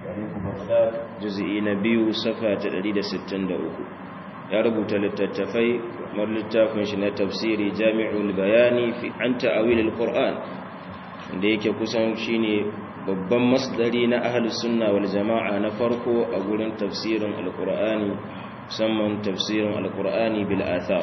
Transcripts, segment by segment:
tarihu baghdad juz'i na biyu safa ta 163 ya rubuta littattafai kamar littafin shi na tafsiri jami'ul bayani fi an ta'awil al-qur'an da yake kusan shine babban masdari na ahlus sunna wal jama'a na farko a gurin tafsirin al-qur'ani musamman tafsirin al-qur'ani bil athar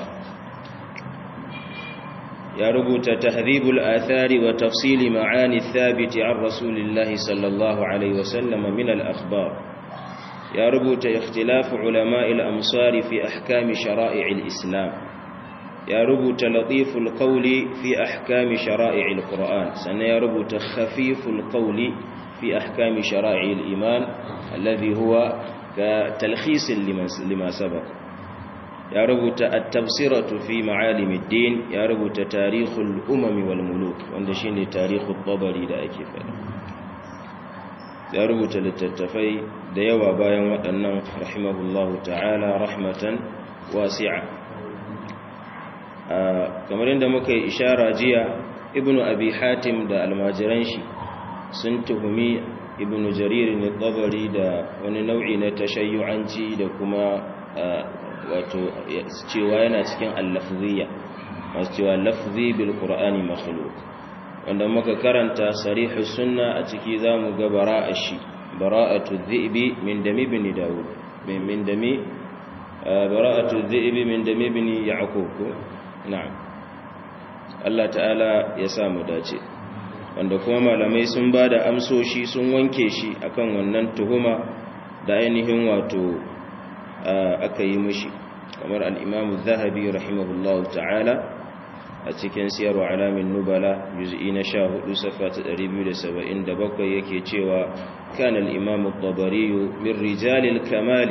ya rubuta tahdhibul athari wa tafsili ma'ani thabiti an rasulillahi sallallahu alaihi wasallam min al-akhbar ya rubuta ikhtilaf ulama'i al-amsar fi ahkam shara'i al-islam ya rubuta latiful qawli fi ahkam shara'i al-quran sannan ya rubuta khafiful qawli fi ahkam shara'i al-iman alladhi huwa ka talkhis lima sabaqa ya rubuta at-tafsiratu fi ma'alim ad-din ya rubuta tarikhul umami wal muluk wanda shine tarikhul tabari da ake faɗa ya rubuta littattafai da yawa bayan waɗannan rahimahullahu ta'ala rahmatan wasi'a kamar yadda muka yi ishara jiya ibnu abi hatim da almajiran shi sun tuhumi ibnu jarir ne tabari da wani nau'i na tashayyu'anci da kuma wato cewa yana cikin allafziya masu cewa lafzi bil qur'ani makhluq wanda muka karanta sarihu sunna a ciki zamu ga bara'a shi bara'atu dhi'bi min dami ibn daud min dami bara'atu dhi'bi min dami ibn ya'qub na'am Allah ta'ala ya sa mu dace wanda kuma malamai sun bada amsoshi sun wanke shi akan wannan tuhuma da ainihin wato aka yi mushi kamar al'imamu zahabi rahimahullahu ta'ala a cikin siyarwa alamin nubala juz'i na sha hudu safa ta 277 yake cewa kan al'imamu tabariyu min rijalil kamali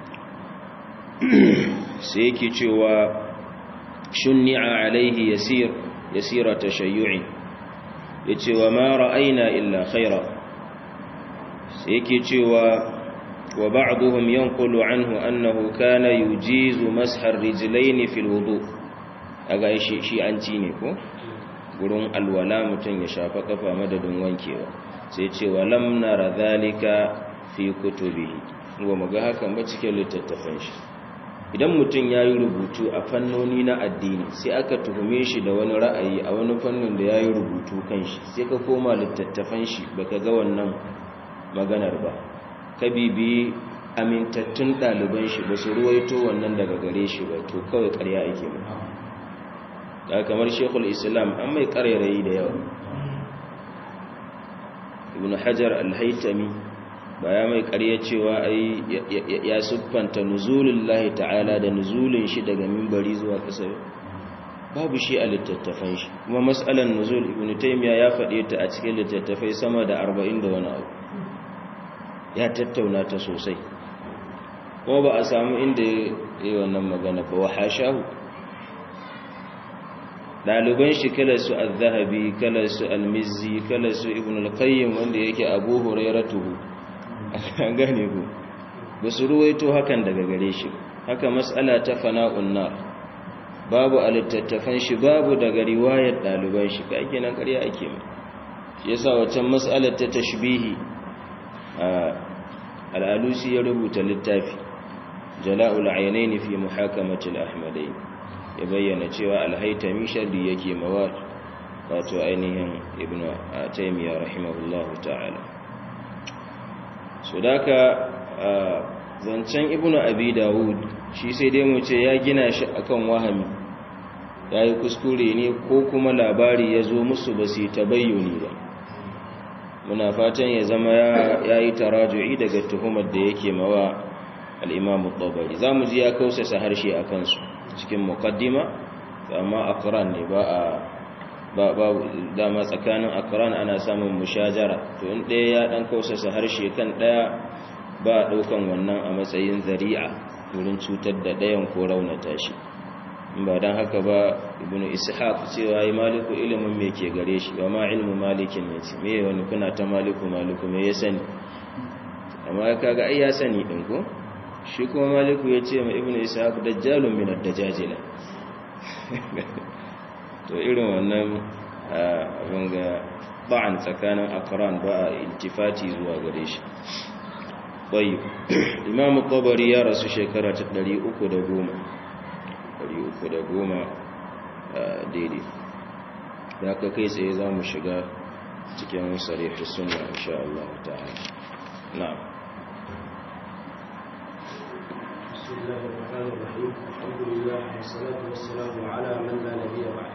sai yake cewa shunni'a alaihi yasir yasira tashayyu'in yace wa ma ra'ayna illa khaira sai yake cewa وبعضهم ينقل عنه أنه كان يجيز مسح الرجلين في الوضوء aga shi shi an ci ne ko gurin alwala mutum ya shafa kafa madadin wankewa sai ce wa lam nara zalika fi kutubihi wa muga hakan ba cikin littattafan shi idan mutum ya yi rubutu a fannoni na addini sai aka tuhume shi da wani ra'ayi a wani fannin da ya yi rubutu kan shi sai ka koma littattafan shi baka ga wannan maganar ba ka bibi amintattun ɗaliban shi ba su ruwaito wannan daga gare shi ba to kawai ƙarya ake mu da kamar shekul islam an mai ƙarairayi da yawa ibn hajar alhaitami ba ya mai ƙarya cewa ai ya siffanta nuzulun lahi ta'ala da nuzulun shi daga mimbari zuwa ƙasa babu shi a littattafan shi kuma matsalan nuzul ibn taimiya ya faɗe ta a cikin littattafai sama da arba'in da wani abu ya tattauna ta sosai kuma ba a samu inda ya yi wannan magana ba wa hashahu ɗaliban shi kalarsu al-zahabi kalarsu al-mizzi kalarsu ibn al-qayyim wanda yake abu hurairatuhu an gane ku ba su ruwaito hakan daga gare shi haka matsala ta fana'un nar babu a littattafan shi babu daga riwayar ɗaliban shi ka ake nan ƙarya ake mai shi yasa waccan matsalar ta tashbihi al'alusi ya rubuta littafi jala'ul ainihin fi muhakamatul ahmadai ya bayyana cewa alhaitami sharri yake mawa wato ainihin ibn taymiya rahimahullahu ta'ala so daka zancen ibn abi dawud shi sai dai mu ce ya gina shi akan wahami ya yi kuskure ne ko kuma labari ya zo musu ba su yi tabayyuni ba muna fatan ya zama ya yi taraju'i daga tuhumar da yake mawa al'imamu ɓabari za mu ji ya kausasa harshe a kansu cikin mukaddima amma akran ne ba a ba dama tsakanin akran ana samun mushajara to in ɗaya ya ɗan kausasa harshe kan ɗaya ba a ɗaukan wannan a matsayin zari'a wurin cutar da ɗayan ko raunata shi ba don haka ba ibn ishaq cewa yi maliku ilimin me ke gare shi wa ma ilmu malikin ne ce me wani kuna ta maliku maliku me ya sani amma kaga ai ya sani din ko shi kuma maliku ya ce ma ibn ishaq dajjalun min ad-dajajila to irin wannan abin ga ba'an tsakanin akran ba a iltifati zuwa gare shi طيب إمام الطبري يا رسول شكرا تقدري أكو دقوما ɗari uku da goma daidai da aka kai tsaye za mu shiga cikin sarihi suna insha Allah ta'ala na بسم الله الرحمن الرحيم الحمد لله والصلاة والسلام على من لا نبي بعد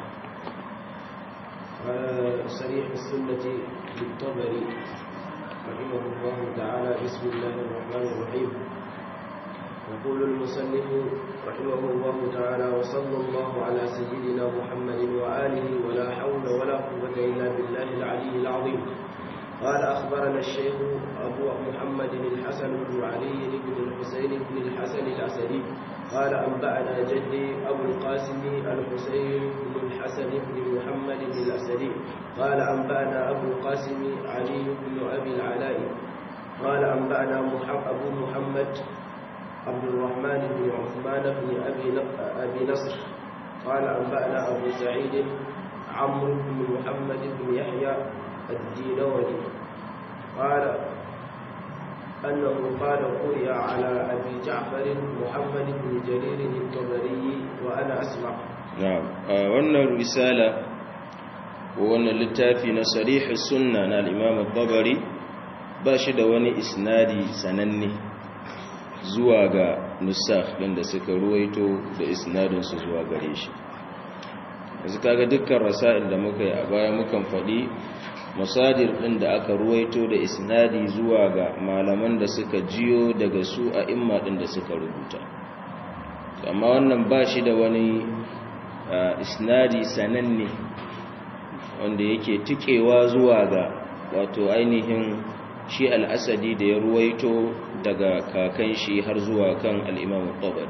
صريح السنة للطبري رحمه الله تعالى بسم الله الرحمن الرحيم يقول المصنف رحمه الله تعالى وصلى الله على سيدنا محمد وآله ولا حول ولا قوة إلا بالله العلي العظيم قال أخبرنا الشيخ أبو محمد الحسن بن علي بن الحسين بن الحسن الأسدي قال أنبأنا جدي أبو القاسم الحسين بن الحسن بن محمد الأسدي قال أنبأنا أبو القاسم علي بن أبي العلاء قال أنبأنا أبو محمد عبد الرحمن بن عثمان بن أبي أبي نصر قال أنبأنا أبو سعيد عمرو بن محمد بن يحيى الدينوري قال أنه قال قرئ على أبي جعفر محمد بن جرير الطبري وأنا أسمع نعم وأن الرسالة وأن اللتافي نصريح السنة الإمام الطبري باشد وني إسنادي سنني zuwa ga nusakh ɗin da suka ruwaito da isnadinsu zuwa gare shi yanzu kaga dukkan rasa'il da muka yi a baya mukan faɗi masadir ɗin da aka ruwaito da isnadi zuwa ga malaman da suka jiyo daga su a imma ɗin da suka rubuta amma wannan ba shi da wani isnadi sananne wanda yake tikewa zuwa ga wato ainihin shi al'asadi da ya ruwaito daga kakan shi har zuwa kan al'imamu ƙobari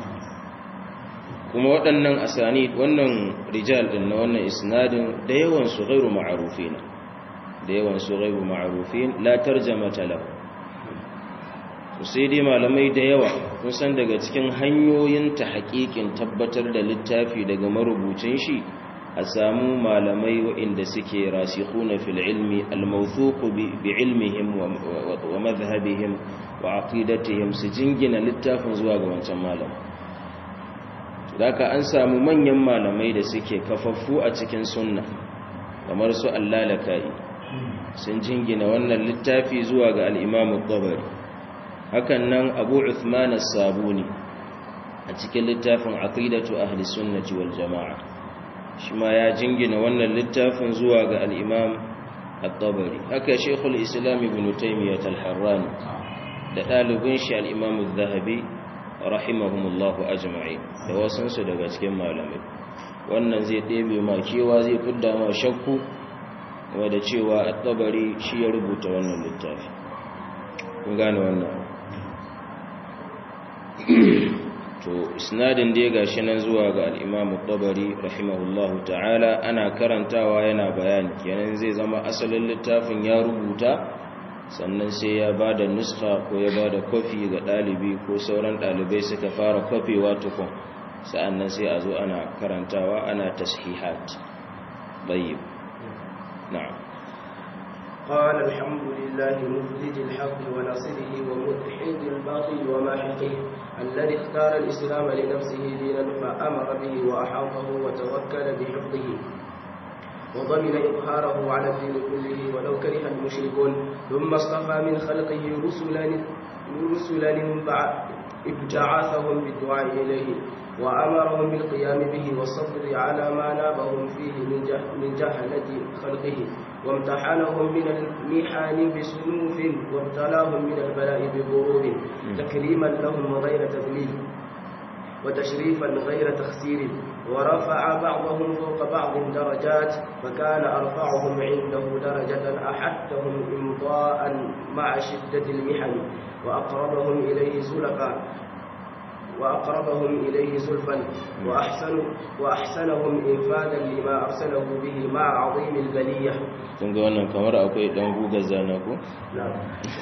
kuma waɗannan asani wannan rijal ɗin na wannan isnadin da yawan su gairu ma'arufi na da yawan su gairu ma'arufi la tarjama talau sai dai malamai da yawa kun san daga cikin hanyoyin ta haƙiƙin tabbatar da littafi daga marubucin shi a samu malamai waɗanda suke rasikhuna fil ilmi al-mawthuq bi ilmihim wa madhhabihim wa aqidatihim su jingina littafin zuwa ga wancan malam daga an samu manyan malamai da suke kafaffu a cikin sunna kamar su allalakai sun jingina wannan littafi zuwa ga al-imam at-tabari hakan nan abu uthman as-sabuni a cikin littafin aqidatu ahli sunnati wal jama'a shi ma ya jingina wannan littafin zuwa ga al'imam al-tabari haka shekul islam ibn taimiyyat al-harrani da ɗalibin shi al'imam al-zahabi rahimahumullahu ajma'i da wasansu daga cikin malamai wannan zai ɗebe ma kewa zai fidda ma shakku wadda cewa al-tabari shi ya rubuta wannan littafi kun gane wannan to isnadin da ya gashi nan zuwa ga al-Imam tabari rahimahullahu ta'ala ana karantawa yana bayani kenan zai zama asalin littafin ya rubuta sannan sai ya bada nuskha ko ya bada kofi ga dalibi ko sauran dalibai suka fara kofewa tukun sa'annan sai a zo ana karantawa ana tashihat tayyib na'am قال الحمد لله مفلج الحق وناصره ومدحض الباطل وماحقه الذي اختار الإسلام لنفسه دينا فأمر به وأحاطه وتوكل بحفظه وضمن إظهاره على الدين كله ولو كره المشركون ثم اصطفى من خلقه رسلا رسلا ابتعاثهم بالدعاء إليه وأمرهم بالقيام به والصبر على ما نابهم فيه من, جه من جهلة خلقه وامتحنهم من المحن بسنوف وابتلاهم من البلاء بغرور تكريما لهم غير تذليل وتشريفا غير تخسير ورفع بعضهم فوق بعض درجات فكان أرفعهم عنده درجة أحدهم إمضاء مع شدة المحن وأقربهم إليه زلفا وأقربهم إليه زلفا وأحسن وأحسنهم إنفاذا لما أرسله به مع عظيم البلية kun ga wannan kamar akwai dan guga zana ko نعم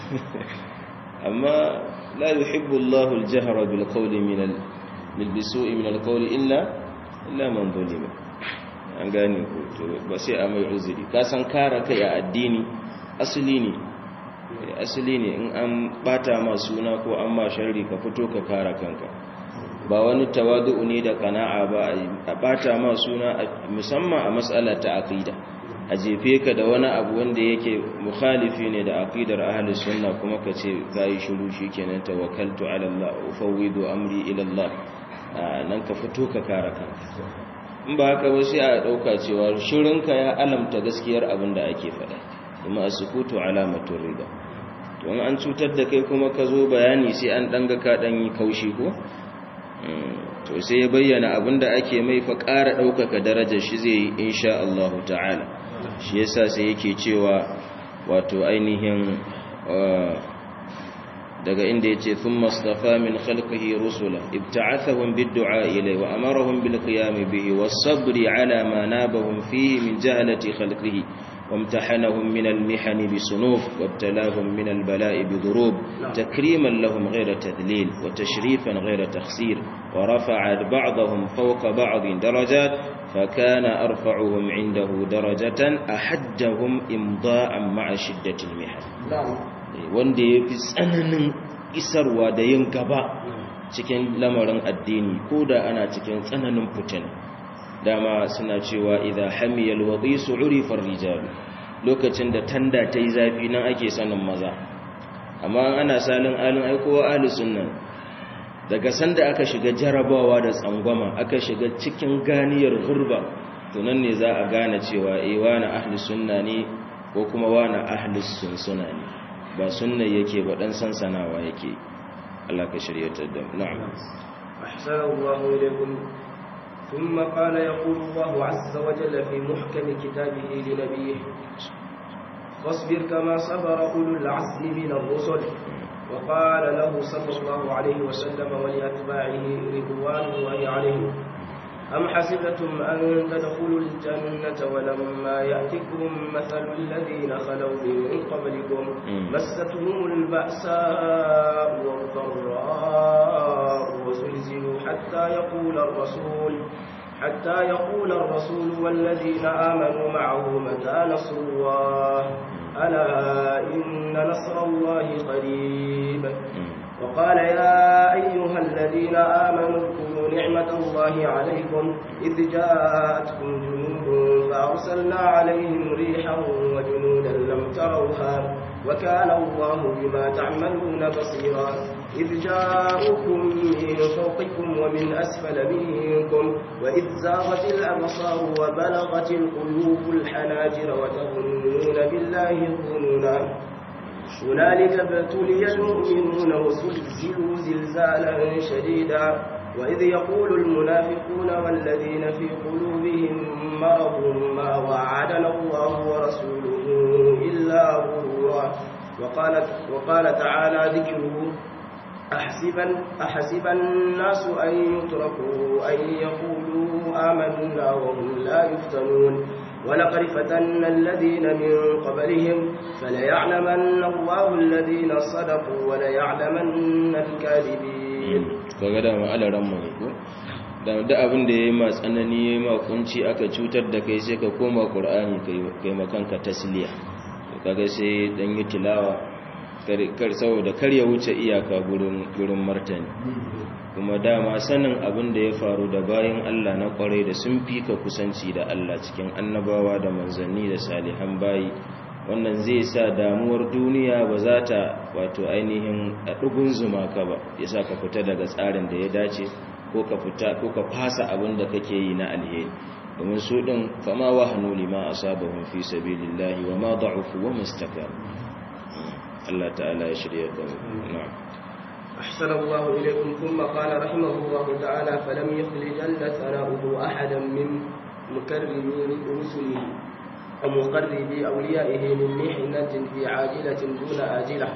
amma la yuhibbu Allahu al-jahra bil qawli min al bil bisu'i min al-qawli illa illa man zulima an gane ko to ba sai a mai uzuri ka san kare kai a addini asali ne asali ne in an bata ma suna ko an ma sharri ka fito ka kara kanka ba wani tawadu'u ne da kana'a ba a bata ma suna musamman a matsala ta aqida a jefe ka da wani abu wanda yake mukhalifi ne da aqidar ahli sunna kuma ka ce kai shiru shikenan tawakkaltu ala Allah ufawwidu amri ila Allah nan ka fito ka kara kanka in ba haka ba sai a dauka cewa shirinka ya alamta gaskiyar abin da ake faɗa kuma as-sukutu alamatur rida to an cutar da kai kuma ka zo bayani sai an danga ka dan yi kaushi ko to sai ya bayyana abinda ake mai fa ƙara ɗaukaka darajar shi zai yi insha Allah ta'ala shi yasa sai yake cewa wato ainihin daga inda yace thumma astafa min khalqihi rusula ibta'athahum bid-du'a ilayhi wa amarahum bil qiyam bihi was-sabri ala ma nabahum fihi min jahalati khalqihi وامتحنهم من المحن بسنوف وابتلاهم من البلاء بضروب تكريما لهم غير تذليل وتشريفا غير تخسير ورفع بعضهم فوق بعض درجات فكان أرفعهم عنده درجة أحدهم إمضاء مع شدة المحن wanda ya fi tsananin isarwa da yin gaba cikin lamarin addini ko da ana cikin tsananin fitina dama suna cewa idha hamiyal wadisu urifar rijal lokacin da tanda ta yi zafi nan ake sanin maza amma ana salin alin aikowa ahli sunna daga sanda aka shiga jarabawa da tsangwama aka shiga cikin ganiyar gurba to nan ne za a gane cewa eh wani ahli sunna ne ko kuma wani ahli sunsuna ne ba sunna yake ba dan sansanawa yake Allah ka shiryatar da na'am ahsanallahu ilaykum ثم قال يقول الله عز وجل في محكم كتابه لنبيه فاصبر كما صبر أولو العزم من الرسل وقال له صلى الله عليه وسلم ولأتباعه رضوان الله عليهم أم حسبتم أن تدخلوا الجنة ولما يأتكم مثل الذين خلوا من قبلكم مستهم البأساء والضراء وزلزلوا حتى يقول الرسول حتى يقول الرسول والذين آمنوا معه متى نصر الله ألا إن نصر الله قريب وقال يا أيها الذين آمنوا اذكروا نعمة الله عليكم إذ جاءتكم جنود فأرسلنا عليهم ريحا وجنودا لم تروها وكان الله بما تعملون بصيرا إذ جاءوكم من فوقكم ومن أسفل منكم وإذ زاغت الأبصار وبلغت القلوب الحناجر وتظنون بالله الظنونا هنالك ابتلي المؤمنون وزلزلوا زلزالا شديدا وإذ يقول المنافقون والذين في قلوبهم مرض ما وعدنا الله ورسوله إلا غرورا وقال, وقال تعالى ذكره أحسب, أحسب الناس أن يتركوا أن يقولوا آمنا وهم لا يفتنون ولقد فتنا الذين من قبلهم فليعلمن الله الذين صدقوا وليعلمن الكاذبين kaga da ma'alaran mu ne ko da da abin da yayi ma tsanani yayi ma kunci aka cutar da kai sai ka koma qur'ani kai kai makanka tasliya kaga sai dan yi tilawa kar saboda kar ya wuce iyaka gurin gurin martani kuma dama sanin abin da ya faru da bayan Allah na kwarai da sun fika kusanci da Allah cikin annabawa da manzanni da salihan bayi wannan zai sa damuwar duniya ba za ta wato ainihin a ɗugun zuma ka ba ya sa ka fita daga tsarin da ya dace ko ka fita ko ka fasa abin da kake yi na alheri domin su ɗin fama wa hannu lima a sabahun fi sabilillahi wa ma da'ufu wa mustakar Allah ta'ala ya shirya da na'am أحسن الله إليكم ثم قال رحمه الله تعالى فلم يخل جل ثناؤه أحدا من مكرمي رسله ومقربي أوليائه من محنة في عاجلة دون آجلة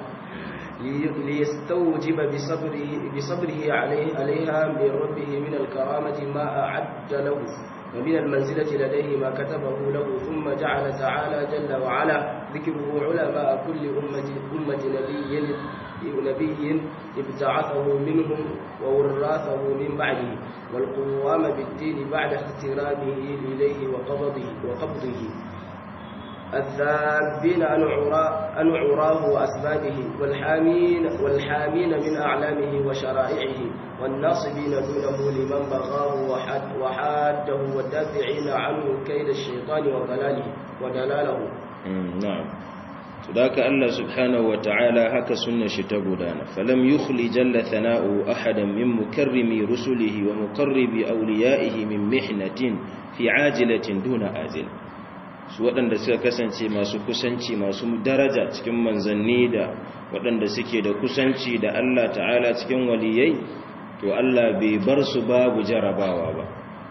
ليستوجب بصبره, بصبره عليه عليها من ربه من الكرامة ما أعد له ومن المنزلة لديه ما كتبه له ثم جعل تعالى جل وعلا ذكره علماء كل أمة, أمة نبي نبي ابتعثه منهم ووراثه من بعده والقوام بالدين بعد اخترامه إليه وقبضه, وقبضه الذابين عن عراه عن عراه وأسبابه والحامين والحامين من أعلامه وشرائعه والناصبين دونه لمن بغاه وحد وحاده والدافعين عنه كيد الشيطان وضلاله ودلاله نعم فذاك الله سبحانه وتعالى هكا سنة شتبودانا فلم يخل جل ثناؤه أحدا من مكرم رسله ومقرب أوليائه من محنة في عاجلة دون آجل su waɗanda suka kasance masu kusanci masu daraja cikin manzanni da waɗanda suke da kusanci da Allah ta'ala cikin waliyai to Allah bai bar su babu jarabawa ba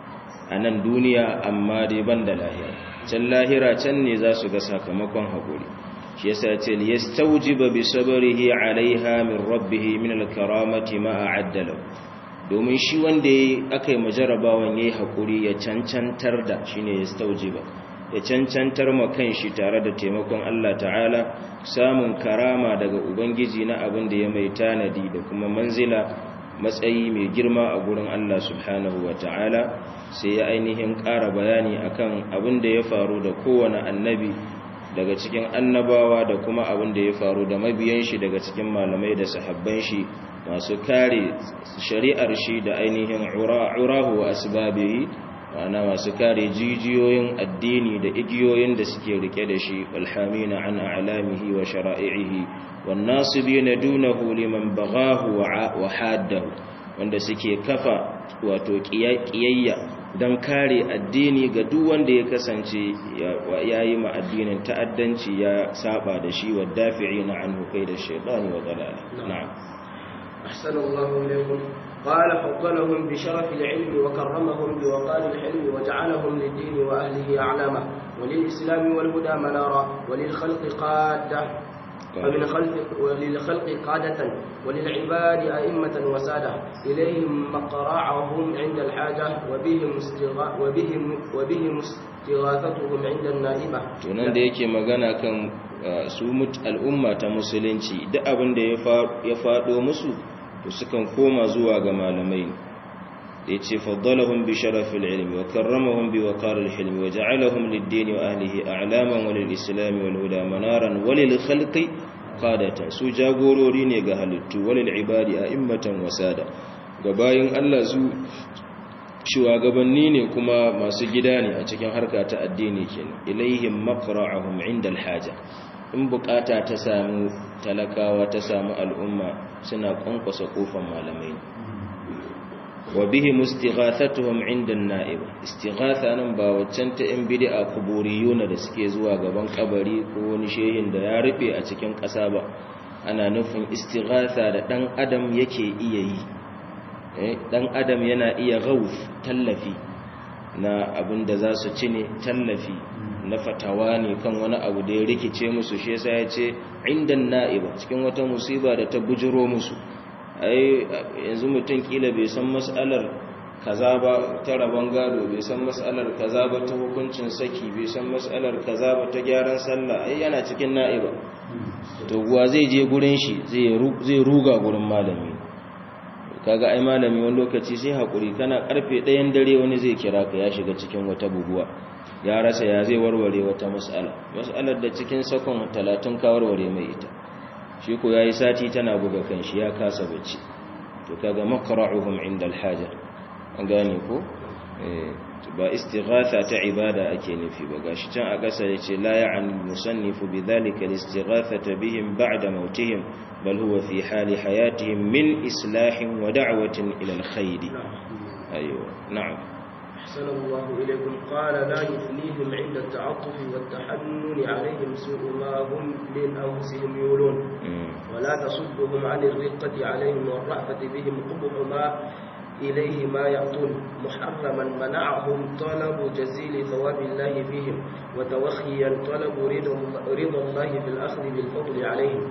a nan duniya amma dai ban da lahira can lahira can ne za su ga sakamakon haƙuri shi yasa ce yastawjiba bi sabrihi alaiha min rabbih min alkaramati ma a'addala domin shi wanda aka yi majarabawan yayi haƙuri ya cancantar da shine yastawjiba ya cancantar ma kanshi tare da taimakon Allah ta'ala samun karama daga ubangiji na abin da ya mai tanadi da kuma manzila matsayi mai girma a gurin Allah subhanahu wa ta'ala sai ya ainihin ƙara bayani akan abin da ya faru da kowane annabi daga cikin annabawa da kuma abin da ya faru da mabiyan shi daga cikin malamai da sahabban shi masu kare shari'ar shi da ainihin urahu wa asbabihi ma'ana masu kare jijiyoyin addini da igiyoyin da suke rike da shi alhamina an a'lamihi wa shara'ihi wan nasibina dunahu liman baghahu wa haddahu wanda suke kafa wato kiyayya dan kare addini ga duk wanda ya kasance yayi ma addinin ta'addanci ya saba da shi wa dafi'ina anhu da shaytani wa dalala na'am ahsanallahu ilaykum قال فضلهم بشرف العلم وكرمهم بوقار الحلم وجعلهم للدين وأهله أعلاما وللإسلام والهدى منارا وللخلق قادة ومن خلق وللخلق قادة وللعباد أئمة وسادة إليهم مقرعهم عند الحاجة وبهم استغا وبهم وبهم استغاثتهم عند النائبة. tunan da yake magana kan su al'umma ta musulunci duk abin da ya faɗo musu to sukan koma zuwa ga malamai da yace faddalahum bi sharafil ilmi wa karramahum bi waqaril hilmi wa ja'alahum lid-din wa ahlihi a'laman wa lil-islam wal huda manaran wa lil khalqi qadatan su jagorori ne ga halittu wa lil ibadi a'immatan wasada ga bayin Allah su shugabanni ne kuma masu gida ne a cikin harka ta addini kenan ilaihim maqra'uhum 'inda al-haja in bukata ta samu talakawa ta samu al'umma suna kwankwasa kofan malamai wa bihi mustighathatuhum 'inda an-na'ib istighatha nan ba waccan ta in bid'a kuburiyuna da suke zuwa gaban kabari ko wani shehin da ya rufe a cikin ƙasa ba ana nufin istighatha da dan adam yake iya yi dan adam yana iya ghauf tallafi na abin da za su ci ne tallafi na fatawa ne kan wani abu da ya rikice musu shi yasa ya ce inda na'iba cikin wata musiba da ta bujiro musu ai yanzu mutum kila bai san mas'alar kaza ba ta rabon gado bai san mas'alar kaza ba ta hukuncin saki bai san mas'alar kaza ba ta gyaran sallah ai yana cikin na'iba to guwa zai je gurin shi zai ruga gurin malami kaga ai malami wani lokaci sai hakuri kana karfe ɗayan dare wani zai kira ka ya shiga cikin wata buguwa ya rasa ya zai warware wata mas'ala mas'alar da cikin sakon talatin ka warware mai ita shi ko yayi sati tana buga kanshi ya kasa bacci to kaga maqra'uhum inda alhaja an gane ko ba istighatha ta ibada ake nufi ba gashi can a ƙasa yace la ya'ni musannifu bidhalika al-istighathata bihim ba'da mautihim bal huwa fi hali hayatihim min islahin wa da'watin ila al-khayr aywa na'am أحسن الله إليكم قال لا يثنيهم عند التعطف والتحنن عليهم سوء ما هم لأنفسهم يولون ولا تصدهم عن الرقة عليهم والرأفة بهم قبح ما إليه ما يعطون محرما منعهم طلب جزيل ثواب الله فيهم وتوخيا طلب رضا الله في الأخذ بالفضل عليهم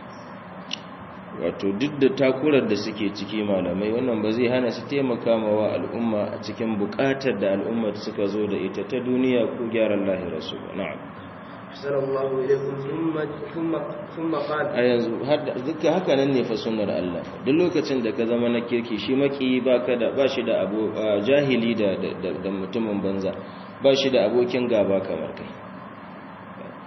wato duk da takurar da suke ciki malamai wannan ba zai hana su taimaka mawa al'umma a cikin bukatar da al'ummar suka zo da ita ta duniya ko gyaran lahirarsu ba na'am أحسن الله إليكم ثم ثم ثم قال a yanzu duka haka nan ne fa sunnar Allah duk lokacin da ka zama na kirki shi maki baka da ba shi da abu jahili da da mutumin banza ba shi da abokin gaba kamar kai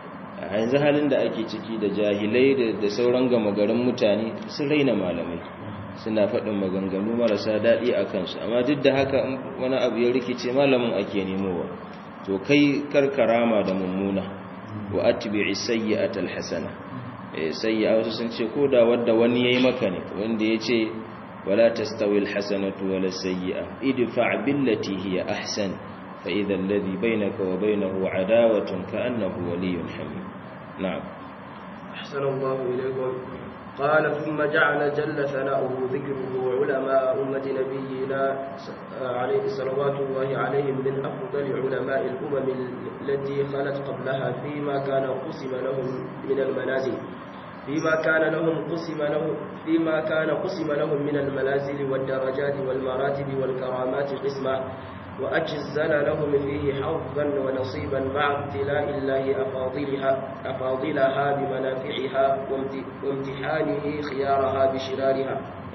a yanzu halin da ake ciki da jahilai da sauran gama garin mutane sun raina malamai suna faɗin maganganu marasa daɗi a kansu amma duk da haka wani abu ya rikice malamin ake nemowa to kai karkarama da mummuna wa atbi'i sayyi'atal hasana eh sayyi'a wasu sun ce ko da wanda wani yayi maka ne wanda yace wala tastawi alhasanatu wala sayyi'a idfa' billati hiya ahsan fa idha alladhi bainaka wa bainahu adawatun ka'annahu waliyyun hamim na'am أحسن الله إليكم قال ثم جعل جل ثناؤه ذكره علماء أمة نبينا عليه صلوات الله عليهم من أفضل علماء الأمم التي خلت قبلها فيما كان قسم لهم من المنازل فيما كان لهم قسم لهم فيما كان قسم لهم من المنازل والدرجات والمراتب والكرامات قسما وأجزل لهم فيه حظا ونصيبا مع ابتلاء الله أفاضلها, أفاضلها بمنافعها وامتحانه خيارها بشرارها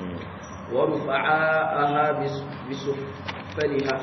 ورفعاءها بسفلها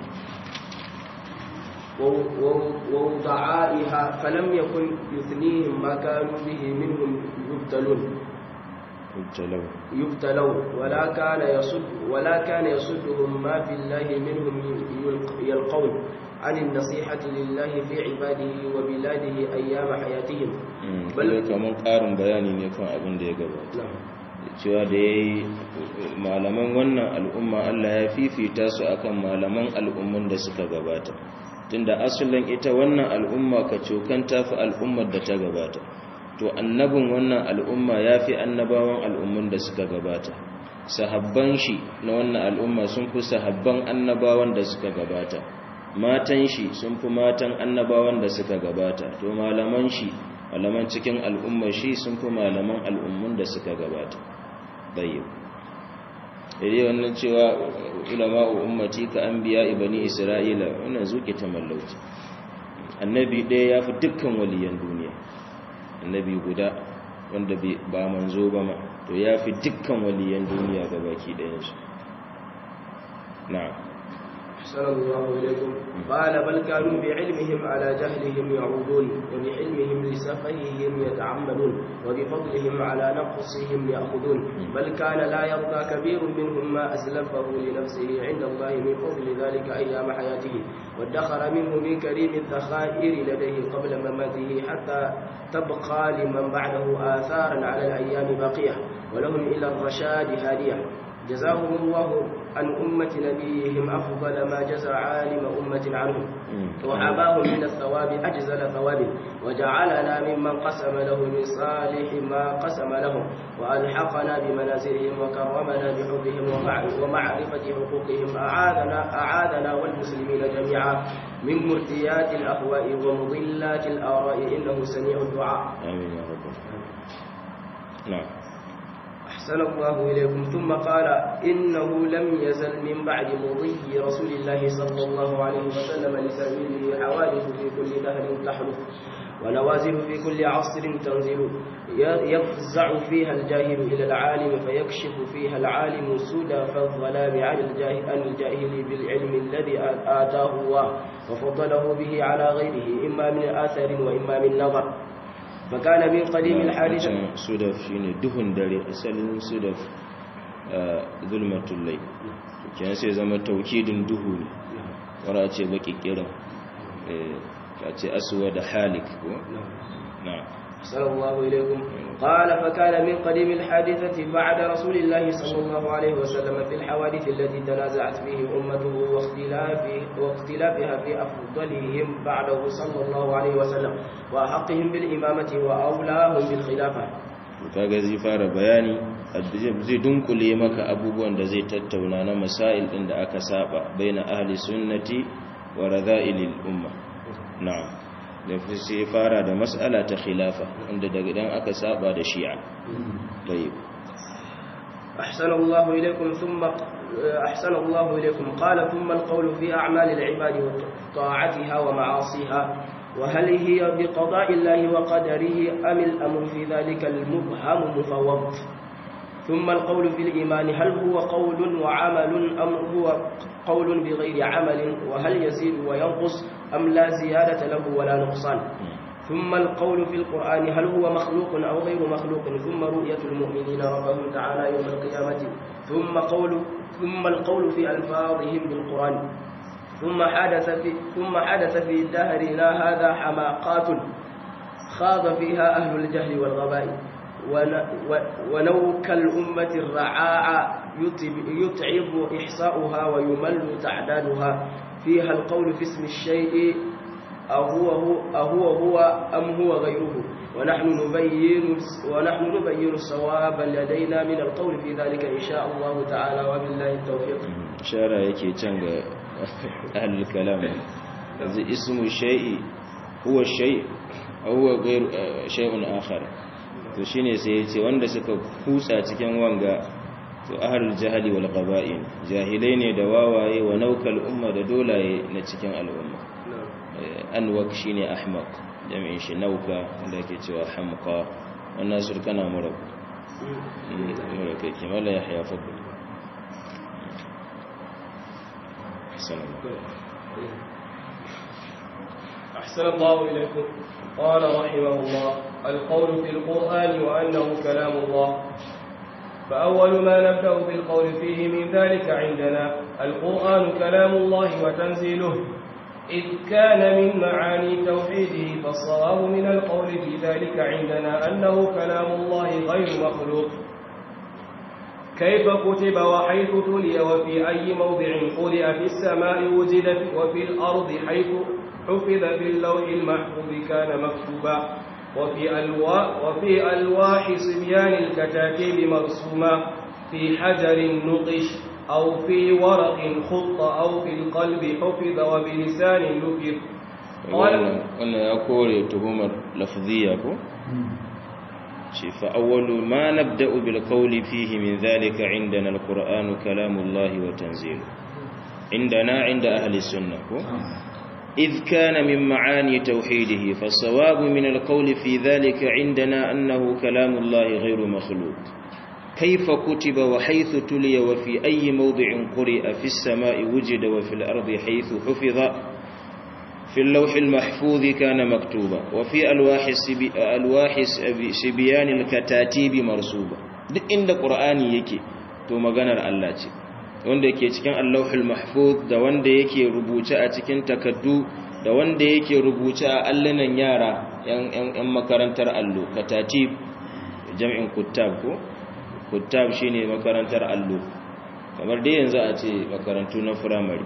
ووضعائها فلم يكن يثنيهم ما كانوا به منهم يبتلون يبتلون يبتلون ولا كان يصد ولا كان يصدهم ما في الله منهم يلقون عن النصيحة لله في عباده وبلاده أيام حياتهم bal kaman ƙarin bayani ne kan abin da ya gabata cewa da ya yi malaman wannan al'umma Allah ya fifita su akan malaman al'umman da suka gabata tunda asalin ita wannan al'umma ka cokan tafi al'ummar da ta gabata to annabin wannan al'umma ya fi annabawan al'ummun da suka gabata sahabban shi na wannan al'umma sun fi sahabban annabawan da suka gabata matan shi sun fi matan annabawan da suka gabata to malaman shi malaman cikin al'ummar shi sun fi malaman al'ummun da suka gabata bayyau idai wannan cewa ulama ummati ka anbiya ibani isra'ila wannan zuke ta mallauci annabi ɗaya ya fi dukkan waliyan duniya annabi guda wanda ba manzo ba ma to ya fi dukkan waliyan duniya ga baki ɗayansu na'am أحسن الله إليكم قال بل كانوا بعلمهم على جهلهم يعودون وبحلمهم لسفههم يتعمدون وبفضلهم على نقصهم يأخذون بل كان لا يرضى كبير منهم ما أسلفه لنفسه عند الله من فضل ذلك أيام حياته وادخر منه من كريم الذخائر لديه قبل مماته حتى تبقى لمن بعده آثارا على الأيام باقية ولهم إلى الرشاد هادية جزاهم الله عن أمة نبيهم أفضل ما جزى عالم أمة عنهم وحباهم من الثواب أجزل ثواب وجعلنا ممن قسم له من صالح ما قسم لهم وألحقنا بمنازلهم وكرمنا بحبهم ومعرفة حقوقهم أعاذنا, أعاذنا والمسلمين جميعا من مرتيات الأهواء ومضلات الآراء إنه سميع الدعاء آمين يا رب نعم أحسن الله إليكم ثم قال إنه لم يزل من بعد مضي رسول الله صلى الله عليه وسلم لسبيله حوادث في كل دهر تحدث ونوازل في كل عصر تنزل يفزع فيها الجاهل إلى العالم فيكشف فيها العالم سدى فالظلام عن الجاهل, عن الجاهل بالعلم الذي آتاه الله وفضله به على غيره إما من آثر وإما من نظر فكان من قديم الحادثة sudaf shine duhun dare asalin sudaf zulmatul lay kenan sai zama taukidin duhu ne wara ce baki kiran eh ce aswa da halik ko na'am صلى الله إليكم قال فكان من قديم الحادثة بعد رسول الله صلى الله عليه وسلم في الحوادث التي تنازعت فيه أمته واختلافه واختلافها في أفضلهم بعده صلى الله عليه وسلم وأحقهم بالإمامة وأولاهم بالخلافة kaga zai fara bayani zai dunkule maka abubuwan da zai tattauna na masail din da aka saba baina ahli sunnati wa radha'ilil umma na'am da sai fara da mas'ala ta khilafa wanda daga dan aka saba da shi'a tayyib أحسن الله إليكم ثم أحسن الله إليكم قال ثم القول في أعمال العباد وطاعتها ومعاصيها وهل هي بقضاء الله وقدره أم الأمر في ذلك المبهم مفوض ثم القول في الإيمان هل هو قول وعمل أم هو قول بغير عمل وهل يزيد وينقص أم لا زيادة له ولا نقصان ثم القول في القرآن هل هو مخلوق أو غير مخلوق ثم رؤية المؤمنين ربهم تعالى يوم القيامة ثم قول ثم القول في ألفاظهم بالقرآن ثم حدث في ثم حدث في دهرنا هذا حماقات خاض فيها أهل الجهل والغباء ونوك الأمة الرعاع يتعب إحصاؤها ويمل تعدادها فيها القول في اسم الشيء أهو هو, أهو هو أم هو غيره ونحن نبين ونحن نبين الصواب لدينا من القول في ذلك إن شاء الله تعالى وبالله التوفيق إشارة يكي تنغ أهل الكلام اسم الشيء هو الشيء أو هو غير شيء آخر to shine sai ya ce wanda suka kutsa cikin wanga to ahlul jahali wal qaba'in jahilai ne da wawaye wa naukal umma da dolaye na cikin al'umma anwak shine ahmaq jami'in shi nauka wanda yake cewa hamqa wannan surkana mura mura kai kimala yahya fadl أحسن الله إليكم قال رحمه الله القول في القرآن وأنه كلام الله فأول ما نبدأ بالقول فيه من ذلك عندنا القرآن كلام الله وتنزيله إذ كان من معاني توحيده فالصواب من القول في ذلك عندنا أنه كلام الله غير مخلوق كيف كتب وحيث تلي وفي أي موضع قرئ في السماء وجدت وفي الأرض حيث حفظ في اللوح المحفوظ كان مكتوبا وفي ألواح, وفي ألواح صبيان الكتاتيب مرسوما في حجر نقش أو في ورق خط أو في القلب حفظ وبلسان نكر قال wannan ya kore tuhumar lafziya ko shi fa awwalu ma nabda'u bil qawli fihi min dhalika indana al qur'anu kalamullahi wa tanzilu indana inda ahli sunnah ko إذ كان من معاني توحيده فالصواب من القول في ذلك عندنا أنه كلام الله غير مخلوق كيف كتب وحيث تلي وفي أي موضع قرئ في السماء وجد وفي الأرض حيث حفظ في اللوح المحفوظ كان مكتوبا وفي ألواح, السبي ألواح سبيان الكتاتيب مرسوبا duk inda ƙur'ani yake to maganar Allah ce wanda yake cikin allahul mahfuz da wanda yake rubuce a cikin takaddu da wanda yake rubuce a allunan yara yan makarantar allo katatib jam'in kuttab ko kuttab shine makarantar allo kamar dai yanzu a ce makarantu na firamare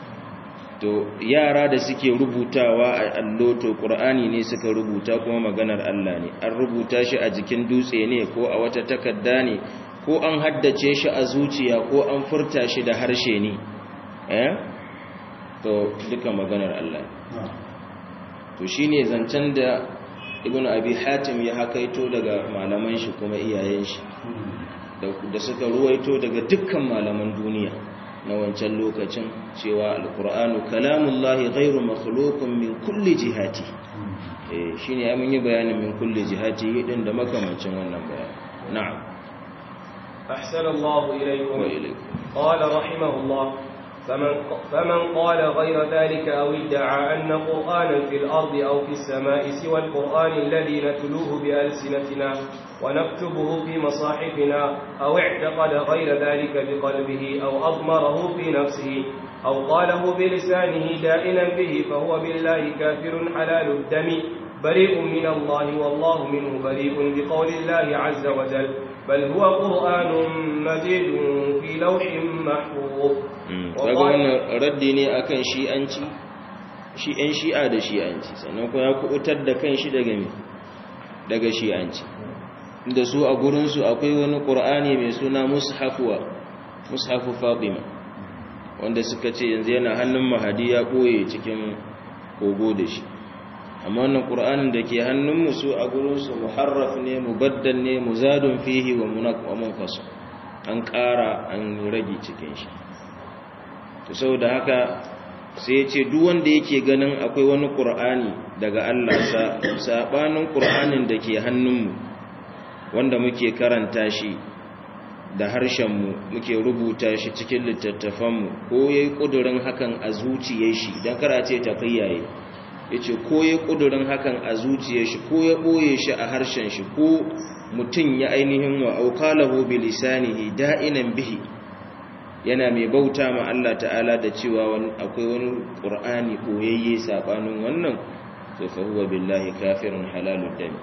to yara da suke rubutawa a allo to qur'ani ne suka rubuta kuma maganar Allah ne an rubuta shi a jikin dutse ne ko a wata takarda ne ko an haddace shi a zuciya ko an furta shi da harshe ne eh to duka maganar Allah to shine zancen da ibnu abi hatim ya hakaito daga malaman shi kuma iyayen shi da suka ruwaito daga dukkan malaman duniya na wancan lokacin cewa alqur'anu kalamullahi ghairu makhluqun min kulli jihati eh shine ya mun yi bayanin min kulli jihati din da makamancin wannan bayani na'am أحسن الله إليكم وإليكم قال رحمه الله فمن, فمن قال غير ذلك أو ادعى أن قرآنا في الأرض أو في السماء سوى القرآن الذي نتلوه بألسنتنا ونكتبه في مصاحفنا أو اعتقد غير ذلك بقلبه أو أضمره في نفسه أو قاله بلسانه دائنا به فهو بالله كافر حلال الدم بريء من الله والله منه بريء بقول الله عز وجل بل هو قرآن مجيد في لوح محفوظ kaga wannan raddi ne akan shi'anci shi ɗan shi'a da shi'anci sannan kuma ya kubutar da kan shi daga me daga shi'anci inda su a gurinsu akwai wani ƙur'ani mai suna mushafuwa mushafu fatima wanda suka ce yanzu yana hannun mahadi ya ɓoye cikin kogo da shi amma wannan ƙur'anin da ke hannunmu su a gurinsu muharraf ne mubaddal ne muzadun fihi wa munqas an ƙara an rage cikin shi to saboda haka sai ya ce duk wanda yake ganin akwai wani ƙur'ani daga Allah sabanin ƙur'anin da ke hannunmu wanda muke karanta shi da harshenmu muke rubuta shi cikin littattafanmu ko yayi ƙudurin hakan a zuciyar shi don karace ta kiyaye yace ko ya kudurin hakan a zuciyar shi ko ya boye shi a harshen shi ko mutun ya ainihin wa auqalahu bi lisanihi da'inan bihi yana mai bauta ma Allah ta'ala da cewa akwai wani qur'ani koyayye sabanin wannan to fa huwa billahi kafirun halalud dam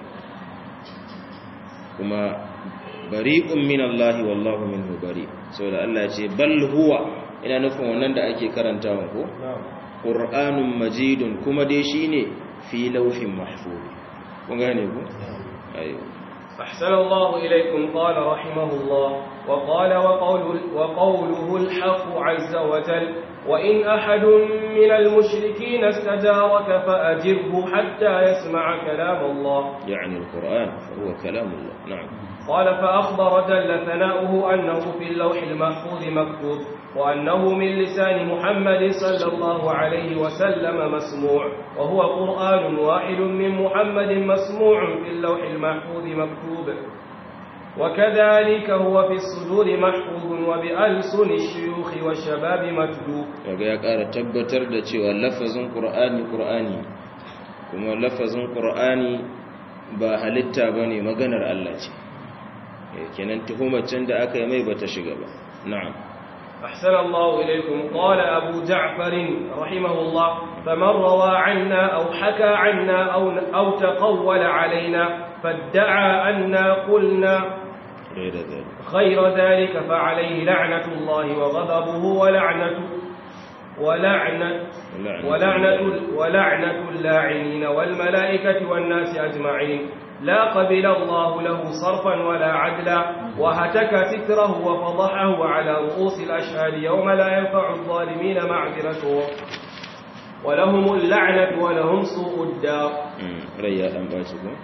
kuma bari'un min Allah wallahu minhu bari saboda Allah ce bal huwa ina nufin wannan da ake karantawa ko qur'anun majidun kuma dai shine fi lawhin mahfuz kun gane ko ayo أحسن الله إليكم قال رحمه الله وقال وقول وقوله الحق عز وجل وإن أحد من المشركين استجارك فأجره حتى يسمع كلام الله يعني القرآن فهو كلام الله نعم قال فأخبر جل ثناؤه أنه في اللوح المحفوظ مكتوب وأنه من لسان محمد صلى الله عليه وسلم مسموع وهو قرآن واحد من محمد مسموع في اللوح المحفوظ مكتوب وكذلك هو في الصدور محفوظ وبألسن الشيوخ والشباب متلو kaga ya ƙara tabbatar da cewa lafazin Qur'ani Qur'ani kuma lafazin Qur'ani ba halitta bane maganar Allah ce kenan tuhumar can da aka yi mai bata shiga ba na'am أحسن الله إليكم قال أبو جعفر رحمه الله فمن روى عنا أو حكى عنا أو, أو تقول علينا فادعى أنا قلنا غير ذلك خير ذلك فعليه لعنة الله وغضبه ولعنة ولعنة ولعنة ولعنة اللاعنين والملائكة والناس أجمعين لا قبل الله له صرفا ولا عدلا وهتك ستره وفضحه على رؤوس الأشهاد يوم لا ينفع الظالمين معذرتهم ولهم اللعنة ولهم سوء الدار ريا أم باشكم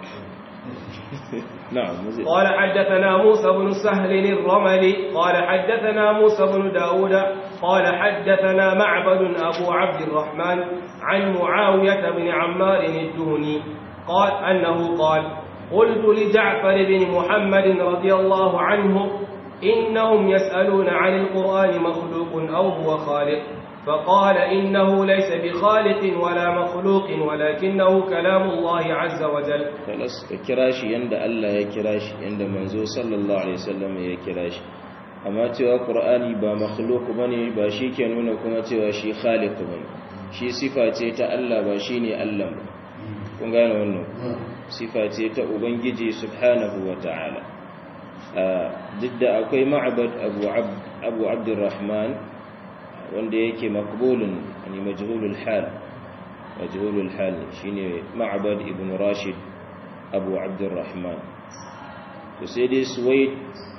نعم مزيد قال حدثنا موسى بن سهل الرملي قال حدثنا موسى بن داود قال حدثنا معبد أبو عبد الرحمن عن معاوية بن عمار الدهني قال أنه قال قلت لجعفر بن محمد رضي الله عنه إنهم يسألون عن القرآن مخلوق أو هو خالق فقال إنه ليس بخالق ولا مخلوق ولكنه كلام الله عز وجل خلاص kirashi yanda Allah ya kirashi yanda manzo sallallahu alaihi wasallam ya kirashi amma cewa qur'ani ba makhluq bane ba shi ke nuna kuma cewa shi khaliq bane shi sifa ce ta Allah ba shine Allah ba kun gane wannan sifa ce ta ubangiji subhanahu wata'ala duk da akwai ma'bad abu abd abu abdurrahman wanda yake maqbulun yani majhulul hal majhulul hal shine ma'bad ibn rashid abu abdurrahman to sai dai suwaid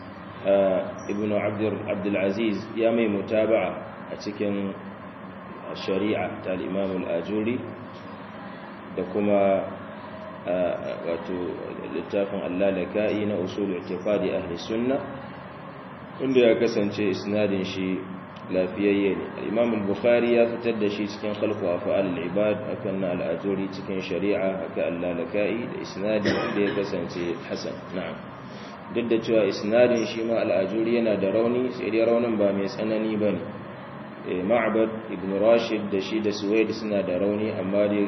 ibn abdul aziz ya mai mutaba'a a cikin shari'a ta al-imam al-ajuri da kuma wato littafin allalaka'i na usul i'tiqadi ahli sunna wanda ya kasance isnadin shi lafiyayye ne al-imam al-bukhari ya fitar da shi cikin khalqu af'al al-ibad akan na al-ajuri cikin shari'a haka allalaka'i da isnadin da ya kasance hasan na'am duk da cewa isnadin shi ma al-ajuri yana da rauni sai dai raunin ba mai tsanani bane ma'bad ibn rashid da shi da suwaid suna da rauni amma dai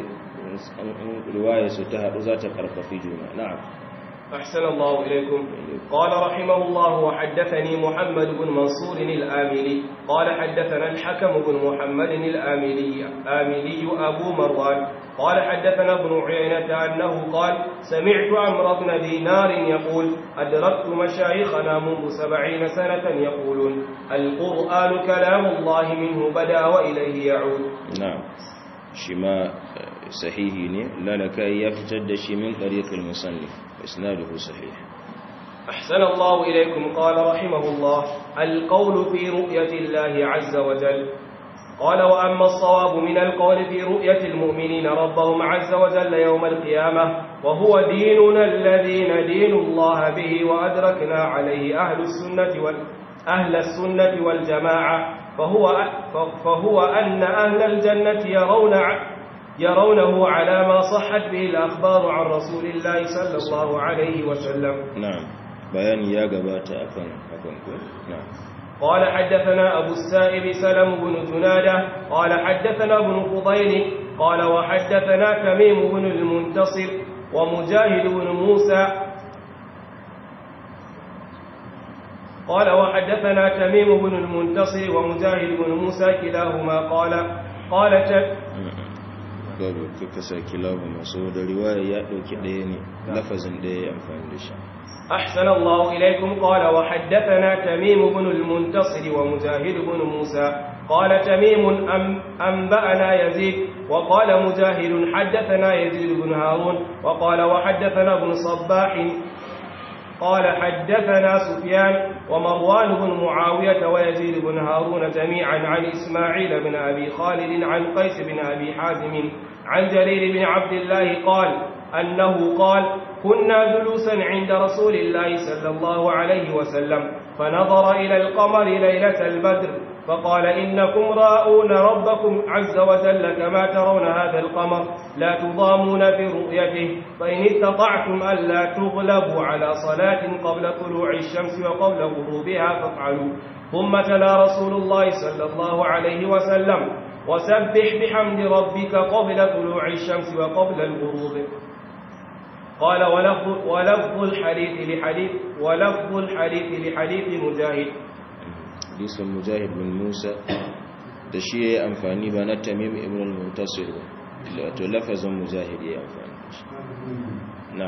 رواية ستها ذات قرقفي جونا نعم أحسن الله إليكم قال رحمه الله وحدثني محمد بن منصور الآملي قال حدثنا الحكم بن محمد الآملي آملي أبو مروان قال حدثنا ابن عيينة أنه قال سمعت عمرو بن دينار يقول أدركت مشايخنا منذ سبعين سنة يقولون القرآن كلام الله منه بدا وإليه يعود نعم شما sahihi ne lalaka ya fitar da shi min tariqil musannif isnaduhu sahih أحسن الله إليكم قال رحمه الله القول في رؤية الله عز وجل قال وأما الصواب من القول في رؤية المؤمنين ربهم عز وجل يوم القيامة وهو ديننا الذي ندين الله به وأدركنا عليه أهل السنة وال أهل السنة والجماعة فهو فهو أن أهل الجنة يرون يرونه على ما صحت به الأخبار عن رسول الله صلى الله عليه وسلم نعم بيان يا جبات أكن أكن نعم قال حدثنا أبو السائب سلم بن جنادة قال حدثنا ابن فضيل قال وحدثنا تميم بن المنتصر ومجاهد بن موسى قال وحدثنا تميم بن المنتصر ومجاهد بن موسى كلاهما قال قال babu kaka sa kilahu masu da riwaya ya dauki ɗaya ne lafazin ɗaya ya amfani da shi أحسن الله إليكم قال وحدثنا تميم بن المنتصر ومجاهد بن موسى قال تميم أم أنبأنا يزيد وقال مجاهد حدثنا يزيد بن هارون وقال وحدثنا ابن صباح قال حدثنا سفيان ومروان بن معاوية ويزيد بن هارون جميعا عن إسماعيل بن أبي خالد عن قيس بن أبي حازم عن جرير بن عبد الله قال أنه قال كنا جلوسا عند رسول الله صلى الله عليه وسلم فنظر إلى القمر ليلة البدر فقال إنكم راؤون ربكم عز وجل كما ترون هذا القمر لا تضامون في رؤيته فإن استطعتم ألا تغلبوا على صلاة قبل طلوع الشمس وقبل غروبها فافعلوا ثم تلا رسول الله صلى الله عليه وسلم وسبح بحمد ربك قبل طلوع الشمس وقبل الغروب قال ولفظ, ولفظ الحديث لحديث ولفظ الحديث لحديث مجاهد hadisin mujahid bin musa da shi ya yi amfani ba na tamim ibn al-muntasir ba wato lafazin mujahid ya yi amfani da shi na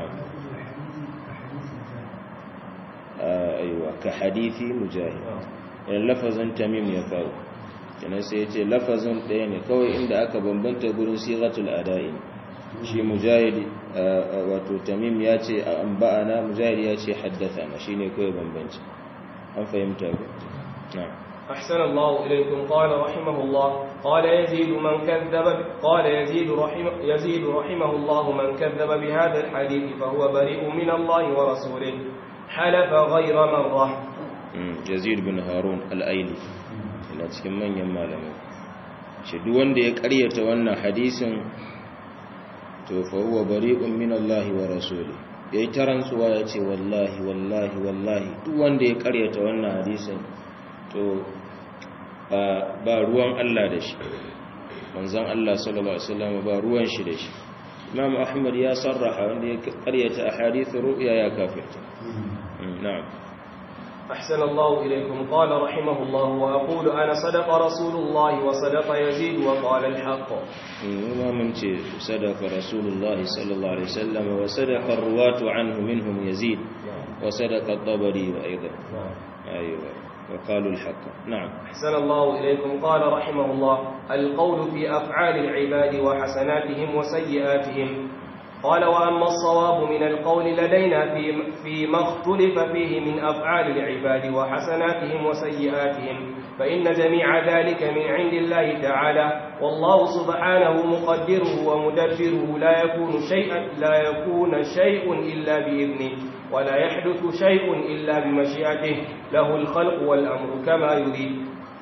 aiwa ka hadithi mujahid yana lafazin tamim ya kawo kenan sai ya ce lafazin ɗaya ne kawai inda aka bambanta gurin sigatul ada'i shi mujahid wato tamim ya ce an ba'ana mujahid ya ce haddasa na shi ne kawai bambanci an fahimta ku نعم أحسن الله إليكم قال رحمه الله قال يزيد من كذب قال يزيد رحمه يزيد رحمه الله من كذب بهذا الحديث فهو بريء من الله ورسوله حلف غير مرة يزيد بن هارون الأيلي ina cikin manyan malamai shi duk wanda ya karyata wannan hadisin to fa huwa bari'un min Allah wa rasuli yayi tarantsuwa yace wallahi wallahi wallahi duk wanda ya karyata wannan hadisin to ba ruwan Allah da shi manzon Allah sallallahu alaihi wasallam ba ruwan shi da shi Imam Ahmad ya sarraha wanda ya karyata ahadith ru'ya ya kafirta na'am أحسن الله إليكم قال رحمه الله وأقول أنا صدق رسول الله وصدق يزيد وقال الحق وما من صدق رسول الله صلى الله عليه وسلم وصدق الرواة عنه منهم يزيد وصدق الطبري أيضا أيوة وقالوا الحق نعم أحسن الله إليكم قال رحمه الله القول في أفعال العباد وحسناتهم وسيئاتهم قال وأما الصواب من القول لدينا في فيما اختلف فيه من أفعال العباد وحسناتهم وسيئاتهم فإن جميع ذلك من عند الله تعالى والله سبحانه مقدره ومدبره لا يكون شيئا لا يكون شيء إلا بإذنه ولا يحدث شيء إلا بمشيئته له الخلق والأمر كما يريد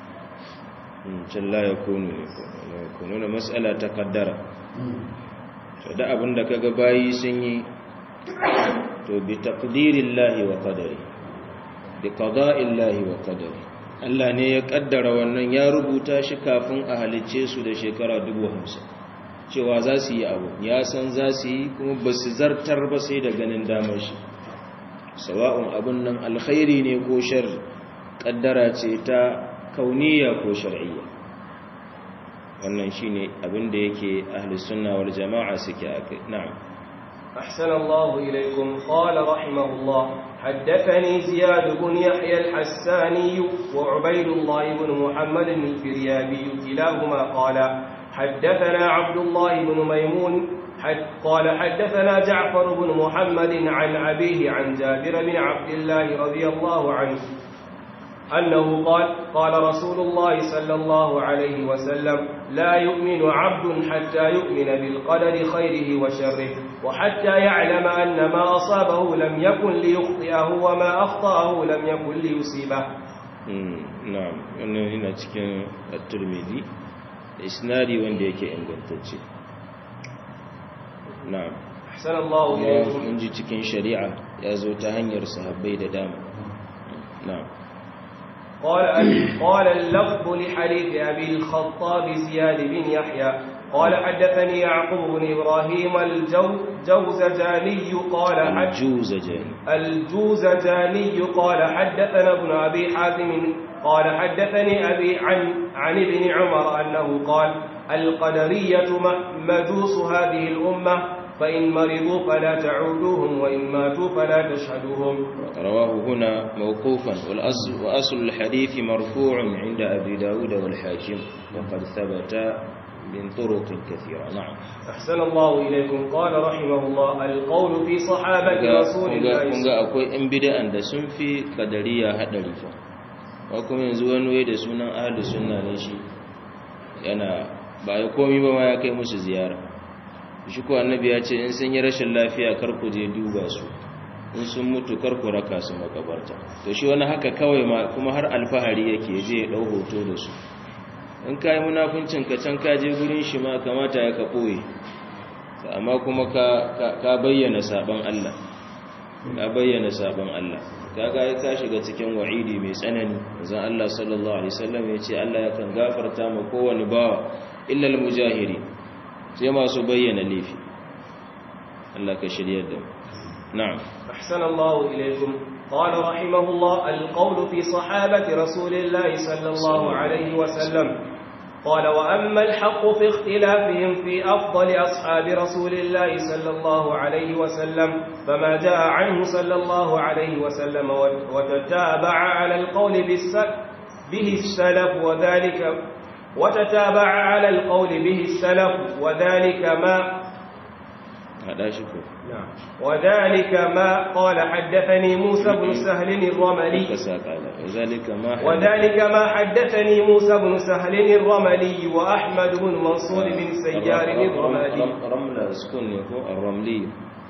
لا يكون يكونون مسألة تقدر da abin da kaga bayi sun yi to bi taqdirillahi wa qadari bi qada'illahi wa qadari Allah ne ya kaddara wannan ya rubuta shi kafin a halicce su da shekara 50 cewa za su yi abu ya san za su yi kuma ba su zartar ba sai da ganin damar shi sawa'un abun nan alkhairi ne ko shar kaddara ce ta kauniya ko shar'iyya wannan shine abin da yake ahli sunna wal jama'a suke akai na'am أحسن الله إليكم قال رحمه الله حدثني زياد بن يحيى الحساني وعبيد الله بن محمد الفريابي كلاهما قال حدثنا عبد الله بن ميمون حد قال حدثنا جعفر بن محمد عن أبيه عن جابر بن عبد الله رضي الله عنه أنه قال قال رسول الله صلى الله عليه وسلم لا يؤمن عبد حتى يؤمن بالقدر خيره وشره وحتى يعلم أن ما أصابه لم يكن ليخطئه وما أخطأه لم يكن ليصيبه نعم أنه هنا تكون الترمذي إسنادي وندي يكي إنجلتجي نعم أحسن الله إليكم من جي تكون شريعة يازو تهنير صحابي دام نعم قال قال اللفظ لحديث أبي الخطاب زياد بن يحيى قال حدثني يعقوب بن إبراهيم الجوزجاني قال الجوزجاني الجوزجاني قال حدثنا ابن أبي حاتم قال حدثني أبي عن عن ابن عمر أنه قال القدرية مجوس هذه الأمة فإن مرضوا فلا تعودوهم وإن ماتوا فلا تشهدوهم رواه هنا موقوفا والأصل وأصل الحديث مرفوع عند أبي داود والحاكم وقد ثبت من طرق كثيرة نعم أحسن الله إليكم قال رحمه الله القول في صحابة رسول الله kun ga akwai ‘yan bida'an da sun fi kadariya haɗari fa ba kuma yanzu wani wai da sunan ahli sunna ne shi yana ba ya komi ba ma ya kai musu ziyara shi ko annabi ya ce in sun yi rashin lafiya kar ku je duba su in sun mutu kar ku raka su makabarta to shi wani haka kawai ma kuma har alfahari yake je ya dau hoto da su in kai munafincin ka can ka je gurin shi ma kamata ya ka boye amma kuma ka ka bayyana saban Allah ka bayyana saban Allah kaga ya ka shiga cikin wa'idi mai tsanani zan Allah sallallahu alaihi wasallam ya ce Allah yakan gafarta ma kowane bawa illa al-mujahiri sai masu bayyana laifi Allah ka shiryar da na'am أحسن الله إليكم قال رحمه الله القول في صحابة رسول الله صلى الله عليه وسلم قال وأما الحق في اختلافهم في أفضل أصحاب رسول الله صلى الله عليه وسلم فما جاء عنه صلى الله عليه وسلم وتتابع على القول به السلف وذلك وتتابع على القول به السلف وذلك ما هذا شكو نعم وذلك ما قال حدثني موسى بن سهل الرملي وذلك ما وذلك ما حدثني موسى بن سهل الرملي وأحمد بن منصور بن سيار الرملي رمل سكون يكون الرملي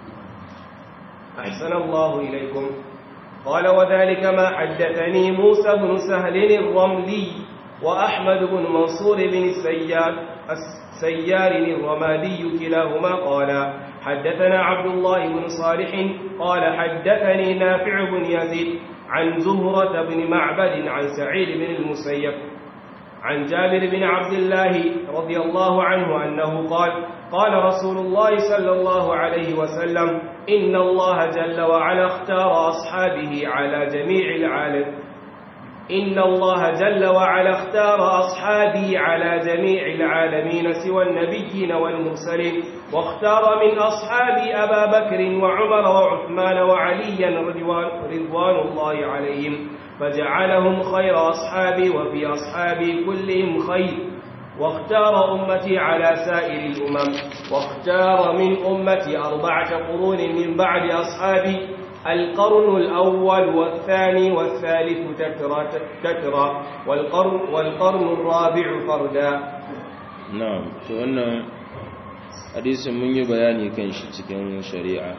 أحسن الله إليكم قال وذلك ما حدثني موسى بن سهل الرملي وأحمد بن منصور بن السيار السيار الرمادي كلاهما قال حدثنا عبد الله بن صالح قال حدثني نافع بن يزيد عن زهرة بن معبد عن سعيد بن المسيب عن جابر بن عبد الله رضي الله عنه أنه قال قال رسول الله صلى الله عليه وسلم إن الله جل وعلا اختار أصحابه على جميع العالم إن الله جل وعلا اختار أصحابي على جميع العالمين سوى النبيين والمرسلين واختار من أصحابي أبا بكر وعمر وعثمان وعليا رضوان, رضوان الله عليهم فجعلهم خير أصحابي وفي أصحابي كلهم خير واختار أمتي على سائر الأمم واختار من أمتي أربعة قرون من بعد أصحابي القرن الأول والثاني والثالث تترى تترى والقرن, والقرن الرابع فردا نعم فأنا حديث من يبياني كان cikin shari'a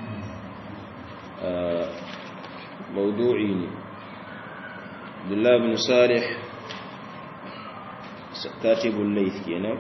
موضوعي ne Abdullah bin Salih katibul layth kenan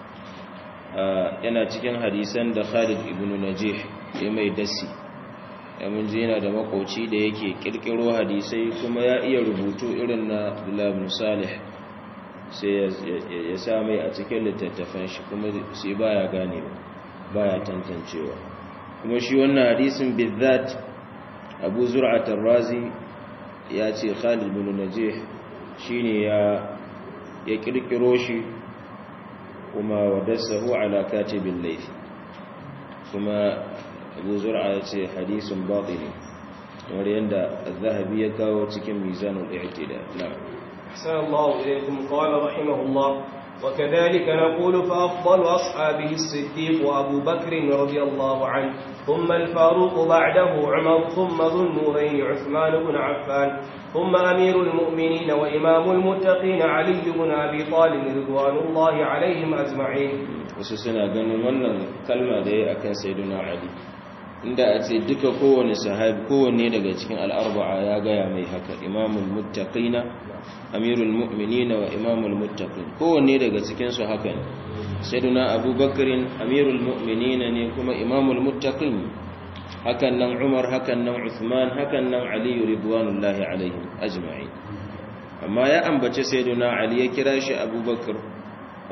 yana cikin hadisan da Khalid ibn Najih ya mai dasi ya mun ji yana da makoci da yake kirkiro hadisai kuma ya iya rubutu irin na Abdullah bin Salih sai ya sa mai a cikin littattafan shi kuma sai baya gane baya tantancewa kuma shi wannan hadisin bizzat Abu Zur'at ar-Razi ya ce Khalid bin Najih shine ya ya kirkiro shi kuma wadassahu ala katibin laifi kuma Abu Zur'a ya ce hadisun batini kamar yadda Zahabi ya kawo cikin mizanul i'tidal na'am أحسن الله إليكم قال رحمه الله وكذلك نقول فأفضل أصحابه الصديق وأبو بكر رضي الله عنه ثم الفاروق بعده عمر ثم ذو النورين عثمان بن عفان ثم أمير المؤمنين وإمام المتقين علي بن أبي طالب رضوان الله عليهم أجمعين وسسنا ganin wannan kalma da yayi akan sayyidina Ali inda a ce duka kowane sahabi kowanne daga cikin al'arba'a ya gaya mai haka imamul muttaqina amirul mu'minina wa imamul muttaqin kowanne daga cikin su haka ne sayyiduna abubakarin amirul mu'minina ne kuma imamul muttaqin hakan nan umar hakan nan uthman hakan nan ali ridwanullahi alaihim ajma'in amma ya ambace sayyiduna ali ya kira shi abubakar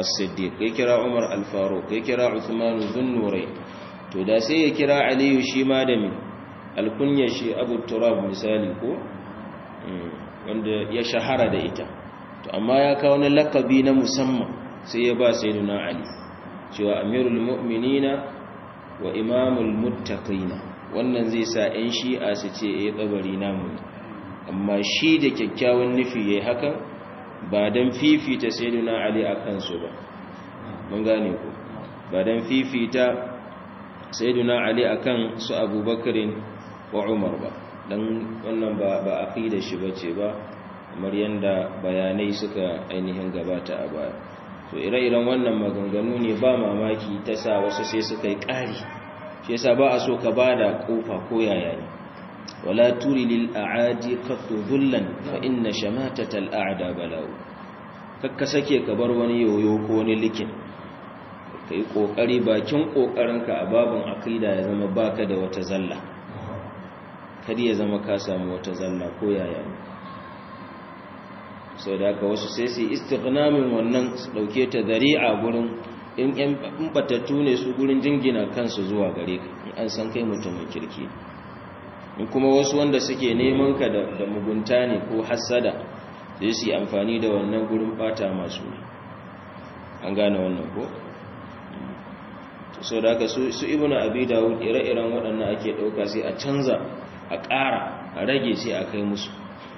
as-siddiq ya kira umar al-faruq ya kira uthman dhun-nurayn to da sai ya kira aliyu shi ma da min alkunya shi abu turab misali ko wanda ya shahara da ita to amma ya kawo na lakabi na musamman sai ya ba sayyiduna ali cewa amirul mu'minina wa imamul muttaqina wannan zai sa 'yan shi'a su ce eh tsabari namu amma shi da kyakkyawan nufi yayi hakan ba dan fifita sayyiduna ali akan su ba mun gane ko ba dan fifita sayyiduna ali akan su abubakarin wa umar ba dan wannan ba ba aqida shi bace ba kamar yanda bayanai suka ainihin gabata a baya to ire-iren wannan maganganu ne ba mamaki ta sa wasu sai suka yi ƙari shi yasa ba a so ka bada kofa ko yaya ne wala turi lil a'adi qattu dhullan fa inna shamatata al a'da bala'u kakka sake ka bar wani yoyo ko wani likin kai kokari bakin kokarinka a babin aqida ya zama baka da wata zalla kadi ya zama ka samu wata zalla ko yaya ne sau da haka wasu sai su istighnamin wannan su dauke ta zari'a gurin in yan batattu ne su gurin jingina kansu zuwa gare ka in an san kai mutumin kirki in kuma wasu wanda suke neman ka da mugunta ne ko hassada sai su yi amfani da wannan gurin bata masu ne an gane wannan ko sau da haka su ibnu abi dawud ire-iren waɗannan ake ɗauka sai a canza a ƙara a rage sai a kai musu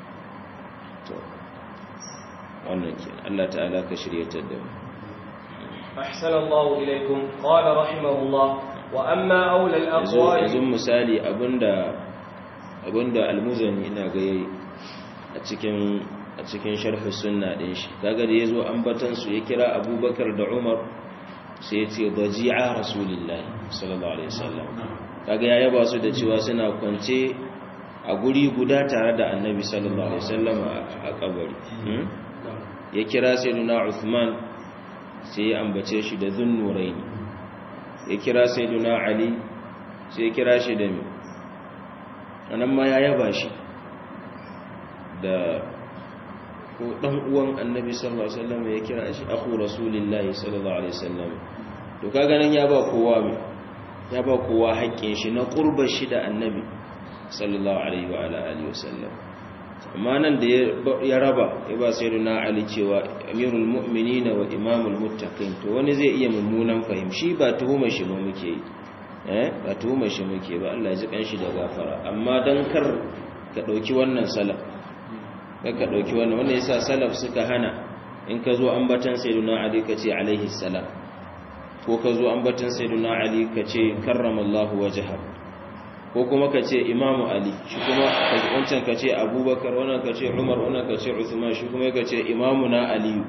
wannan ke Allah ta'ala ka shiryatar da mu أحسن الله إليكم قال رحمه الله وأما أولى الأقوال yanzu misali abinda abinda almuzani ina ga yayi a cikin a cikin sharh sunna din shi kaga da yazo ambatan su ya kira Abubakar da Umar sai ya ce daji'a rasulullahi sallallahu alaihi wasallam kaga ya yaba su da cewa suna kwance a guri guda tare da Annabi sallallahu alaihi wasallam a kabari ya kira sayyiduna Uthman sai ya ambace shi da zunnuraini ya kira sayyiduna Ali sai ya kira shi da mi anan ma ya yaba shi da ko dan uwan Annabi sallallahu alaihi wasallam ya kira shi akhu rasulillahi sallallahu alaihi wasallam to kaga nan ya ba kowa mi ya ba kowa haƙƙin shi na qurbar shi da Annabi sallallahu alaihi wa alihi wasallam amma nan da ya raba ya ba sai na ali cewa amirul mu'minina wa imamul muttaqin to wani zai iya mummunan fahimci ba tuhumar shi ba muke yi eh ba tuhumar shi muke ba Allah ya ji kanshi da gafara amma dan kar ka dauki wannan salaf kar ka dauki wannan wannan yasa salaf suka hana in ka zo ambatan sayyidina ali ka ce alaihi salam ko ka zo ambatan sayyidina ali ka ce karramallahu wajhahu ko kuma ka ce imamu ali shi kuma wancan ka ce abubakar wannan ka ce umar wannan ka ce usman shi kuma ka ce imamu na aliyu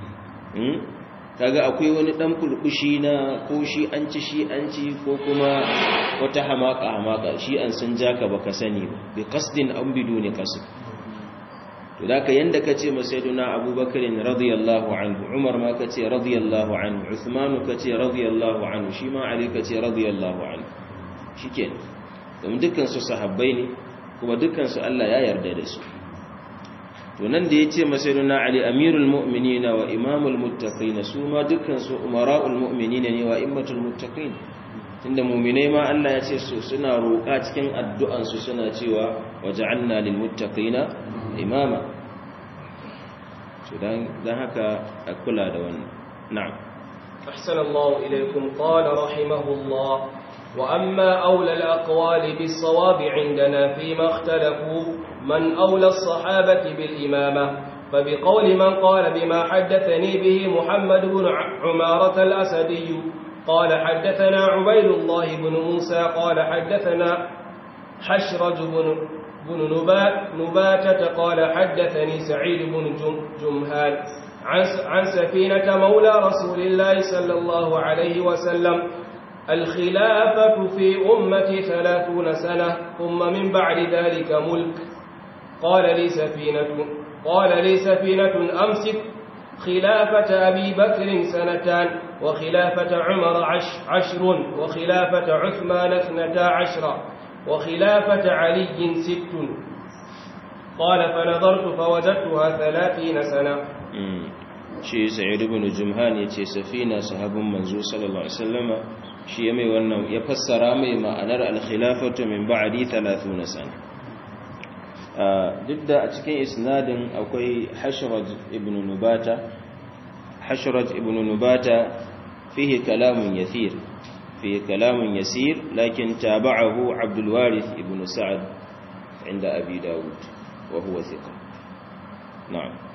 kaga akwai wani dan kulkushi na ko shi an ci shi an ci ko kuma wata hamaka hamaka shi an sun jaka baka sani ba bi qasdin an biduni qasd to da ka yanda ka ce masaiduna abubakar radiyallahu anhu umar ma ka ce radiyallahu anhu usman ka ce radiyallahu anhu shi ma ali ka ce radiyallahu anhu shikenan domin dukansu sahabbai ne kuma dukansu Allah ya yarda da su to nan da ya ce masaruna ali amirul mu'minina wa imamul muttaqin su ma dukansu umara'ul mu'minina ne wa immatul muttaqin tunda mu'minai ma Allah ya ce su suna roƙa cikin addu'an su suna cewa waja'alna lil muttaqina imama to dan dan haka a kula da wannan na'am أحسن الله إليكم قال رحمه الله وأما أولى الأقوال بالصواب عندنا فيما اختلفوا من أولى الصحابة بالإمامة فبقول من قال بما حدثني به محمد بن عمارة الأسدي قال حدثنا عبيد الله بن موسى قال حدثنا حشرج بن بن نبات نباتة قال حدثني سعيد بن جمهان عن عن سفينة مولى رسول الله صلى الله عليه وسلم الخلافة في أمتي ثلاثون سنة ثم من بعد ذلك ملك قال لي سفينة قال لي سفينة أمسك خلافة أبي بكر سنتان وخلافة عمر عش عشر وخلافة عثمان اثنتا عشر وخلافة علي ست قال فنظرت فوجدتها ثلاثين سنة shi sa'id ibn jumhan yace safina sahabun manzo sallallahu alaihi wasallama shi ya mai wannan ya fassara mai ma'anar al-khilafatu min ba'di 30 sana duk da a cikin isnadin akwai hashraj ibn nubata hashraj ibn nubata fihi kalamun yathir fihi kalamun yasir lakin taba'ahu abdul warith ibn sa'ad عند أبي داود وهو ثقة نعم